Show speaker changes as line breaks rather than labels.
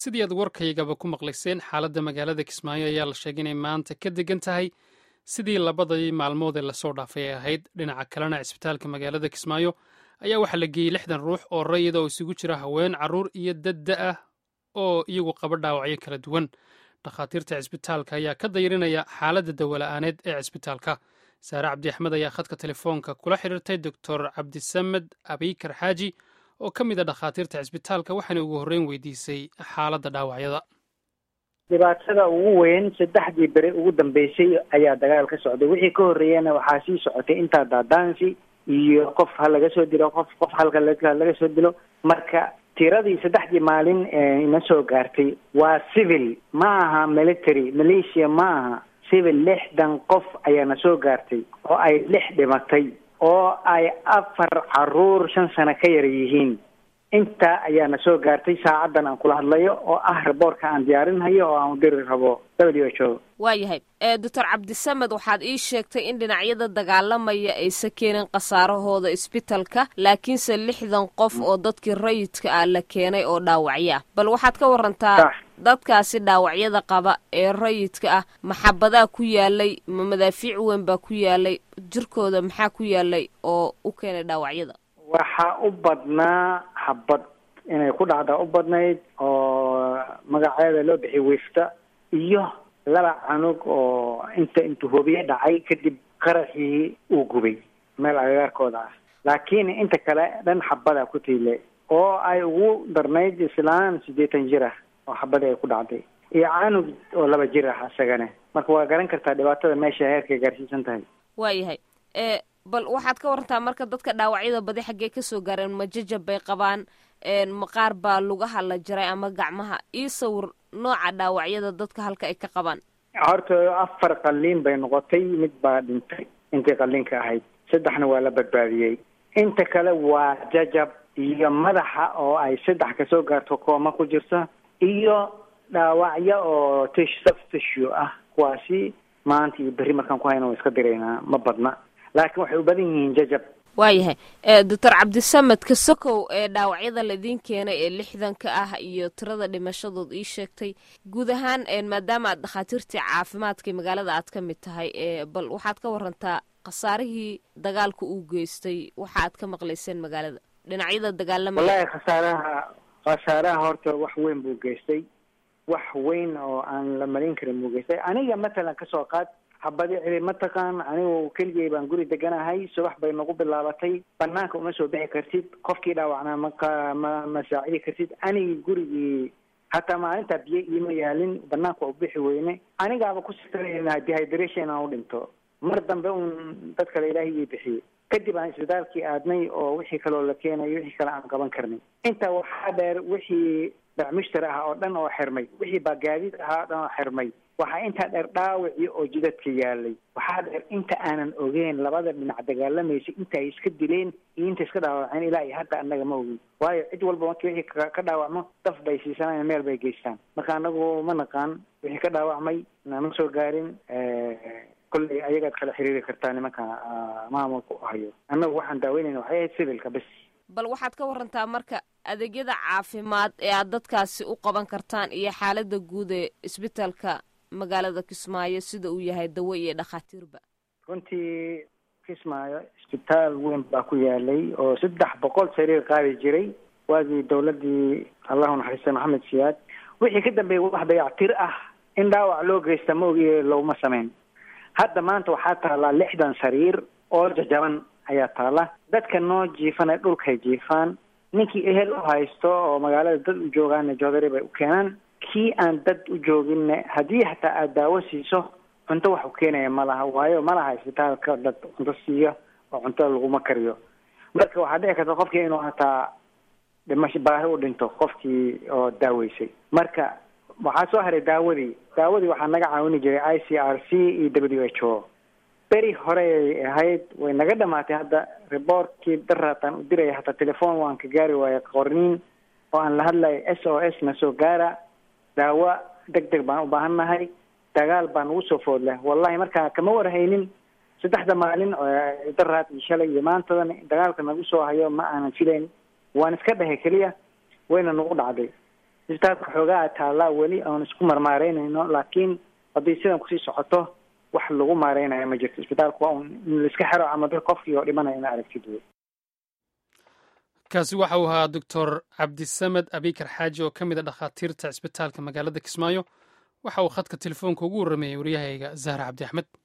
sidii aad warkaygaba ku maqlayseen xaaladda magaalada kismaayo ayaa la sheegay inay maanta ka degan tahay sidii labadii maalmood ee lasoo dhaafay ay ahayd dhinaca kalena cisbitaalka magaalada kismaayo ayaa waxaa la geeyey lixdan ruux oo rayida oo isugu jira haween carruur iyo dadda ah oo iyagu qaba dhaawacyo kala duwan dhakhaatiirta cisbitaalka ayaa ka dayrinaya xaaladda dawola'aaneed ee cisbitaalka saare cabdi axmed ayaa khadka telefoonka kula xidhiirtay doctor cabdisamed abiykar xaaji oo ka mid a dhakhaatiirta cisbitaalka waxaana ugu horreyn weydiisay xaaladda dhaawacyada
dhibaatada ugu weyn saddexdii beri ugu dambeysay ayaa dagaal ka socday wixii ka horreeyana waxaa sii socotay intaa daadaansi iyo qof ha laga soo dilo qof qof halka laga soo dilo marka tiradii saddexdii maalin ina soo gaartay waa civil ma aha military malaysia ma aha civil lixdan qof ayaana soo gaartay oo ay lix dhimatay oo ay afar caruur shan sano ka yar yihiin intaa ayaana soo gaartay saacaddan aan kula hadlayo oo ah raboorka aan diyaarinhayo oo aan u diri rabo w h o
waayahay doctor cabdisamed waxaad ii sheegtay in dhinacyada dagaalamaya aysa keenin khasaarahooda isbitalka laakiinse lixdan qof oo dadkii rayidka ah la keenay oo dhaawacyo ah bal waxaad ka warantaa dadkaasi dhaawacyada qaba ee rayidka ah maxabadaa ku yaalay ma madaafiic weyn baa ku yaalay jirkooda maxaa ku yaalay oo u keenay dhaawacyada
waxaa u badnaa xabad inay ku dhacdaa u badnayd oo magaceeda loo bixiyay wifta iyo laba canug oo inta intuu hobiye dhacay kadib qaraxii uu gubay meel agagaarkooda ah laakiin inta kale dhan xabada ku tiile oo ay ugu darnayd islaan siddeetan jir ah oo xabadii ay ku dhacday iyo canug oo laba jir ah isagana marka waa garan kartaa dhibaatada meesha heerkay gaarsiisan tahay
waayahay bal waxaad ka warantaa marka dadka dhaawacyada badi xaggee kasoo gaareen ma jajab bay qabaan maqaar baa lugaha la jiray ama gacmaha ii sawir nooca dhaawacyada dadka halka ay ka qabaan
horta afar qalliin bay noqotay mid baa dhintay intii qalliinka ahayd saddexna waa la badbaadiyey inta kale waa jajab iyo madaxa oo ay saddex kasoo gaarto kooma ku jirta iyo dhaawacyo oo tish soft tissue ah kuwaasi maanta iyo berri markaan ku hayna waa iska diraynaa ma badna laakiin waxay u badan yihiin jajab
waayahay doctor cabdisamed kasokow ee dhaawacyada laidiin keenay ee lixdanka ah iyo tirada dhimashadood ii sheegtay guud ahaan maadaama aad dhakhaatiirtii caafimaadka magaalada aad ka mid tahay bal waxaad ka warantaa khasaarihii dagaalka uu geystay waxa aad ka maqlayseen magaalada dhinacyada dagaalamaya
wallahi khasaaraha khasaaraha horta wax weyn buu geystay wax weyn oo aan la malin karin buu geystay aniga matalan kasoo qaad habadi cili mataqaan anigu keligay baan guri deganahay subax bay nagu bilaabatay banaanka uma soo bixi kartid qofkii dhaawacnaa maka ma ma saacidi kartid anigi gurigii hataa maalintaa biyo iima yaalin banaanka u bixi weyne anigaaba ku sitanayna dehydration aan u dhinto mar dambe un dad kale ilaahay ii bixiyey kadib aan isbitaalkii aadnay oo wixii kaloo la keenayo wixii kale aan qaban karnay intaa waxaa dheer wixii bacmushtar ah oo dhan oo xirmay wixii baagaadiid ahaa o dhan oo xirmay waxaa intaa dheer dhaawacii oo jidadka yaalay waxaa dheer inta aanan ogeyn labada dhinac dagaalamaysa inta ay iska dileen iyo inta iska dhaawaceen ilaa iyo hadda annaga ma ogin waayo cid walba markii wixii ka dhaawacmo daf bay siisanayaan meel bay geystaan marka anagu ma naqaan wixii ka dhaawacmay nama soo gaarin kolley ayagaad kala xiriiri kartaa nimanka maamulka u hayo annagu waxaan daaweynayna waxay ahayd civilka bes
bal waxaad ka warantaa marka adeegyada caafimaad ee aad dadkaasi u qaban kartaan iyo xaaladda guud ee isbitaalka magaalada kismaayo sida uu yahay dawo iyo dhakhaatiirba
runtii kismaayo isbitaal weyn baa ku yaalay oo saddex boqol sariir qaadi jiray waagii dawladdii allahu naxariista maxamed siyaad wixii ka dambeeyay wax dayactir ah in dhaawac loo geysta ma ogiye looma sameyn hadda maanta waxaa taallaa lixdan sariir oo jajaban ayaa taalla dadka noo jiifana dhulkay jiifaan ninkii ehel u haysto oo magaalada dad u joogaana joodari bay u keenaan kii aan dad u jooginna haddii xataa aada daawo siiso cunto wax u keenaya ma laha waayo ma laha isbitaalka dad cunto siiya oo cunto laguma kariyo marka waxaa dhici karta qofkii inuu hataa dhimasho baahi u dhinto qofkii oo daaweysay marka waxaa soo haray daawadii daawadii waxaa naga caawini jiray i c r c iyo w h o beri horey ahayd way naga dhamaatay hadda rebortkii daraataan u diraya hataa telefoon waan ka gaari waaya qorniin oo aan la hadlayo s o s na soo gaara daawo deg deg baan u baahan nahay dagaal baa nagu soo food leh wallahi markaa kama warhaynin saddexda maalin daraad iyo shalay iyo maantadan dagaalka nagu soo hayo ma aanan filayn waan iska dhahay keliya wayna nagu dhacday isbitaalka xoogaa taallaa weli aan isku marmaareynayno laakiin haddii sidan kusii socoto wax lagu maareynayo ma jirto isbitaalku waa un in laiska xero ama dad qofkii oo dhimanaya ina aragtid wey
kaasi waxa uu ahaa doctor cabdisamed abikar xaaji oo ka mid a dhakhaatiirta cisbitaalka magaalada kismaayo waxa uu khadka telefoonka ugu warrameeyey waryahayga zahra cabdi axmed